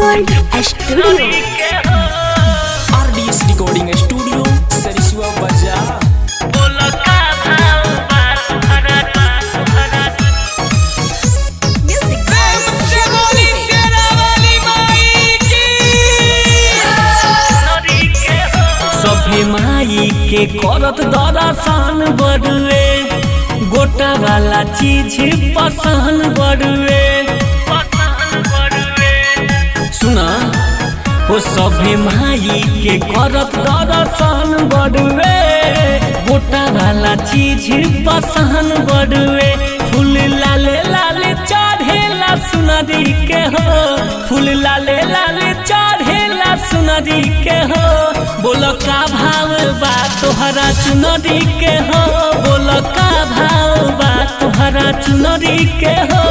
gold studio RDS recording studio Sarisua बाजार सभे माई के करत दरासान बड़ुए गोटा वाला चीज पसंद बड़ुए सुना हो सभे माई के करत दरासान बड़ुए गोटा वाला चीज पसंद बड़ुए फूल लाले लाले चढ़ेला सुनरी के हो फूल लाले लाले चढ़ेला सुनरी के हो बोल का भाव बा तोहरा चुनरी के हो बोल का भाव बा तोहरा चुनरी के हो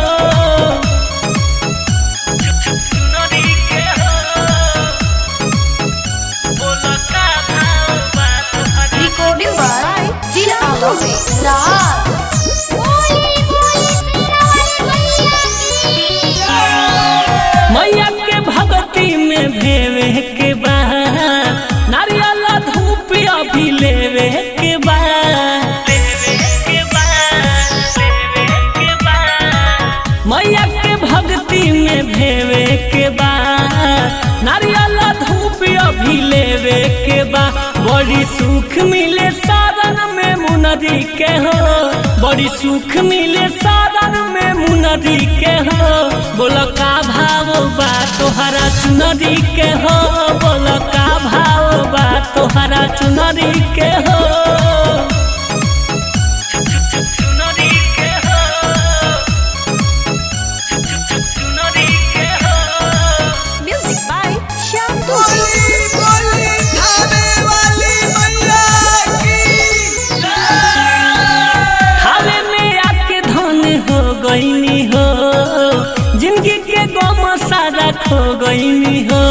रिकॉर्डिंग बाय दिल आवे रात मैया के भगती में भेवे के बा नारियल धूप अभी लेवे के बा मैया के भक्ति में भेवे के बा नारियल धूप अभी लेवे के बा बड़ी सुख मिले साधन में मुनरी के हो बड़ी सुख मिले साधन में मुनरी के हो बोल का भाव बा तोहरा चुनरी के हो बोल का भाव बा तोहरा चुनरी के हो म्यूजिक बाय श्याम हावे में आके धन हो गईनी हो जिंदगी के गम सारा खो गईनी हो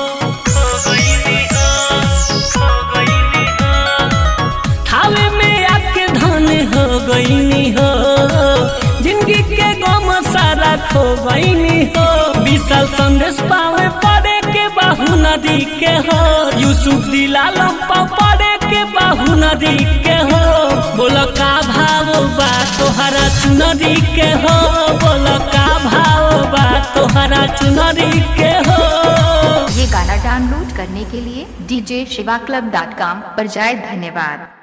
हावे में आके धन हो गईनी हो जिंदगी के गम सारा खो गईनी हो विशाल संदेश पावे पड़े के बाहु नदी के हो यूसुफ दिलाल पड़े के बाहु नदी के हो बोल का भाव बा तोहरा चुनरी के हो बोल का भाव बा तोहरा चुनरी के हो ये गाना डाउनलोड करने के लिए dj shiva club dot com पर जाए धन्यवाद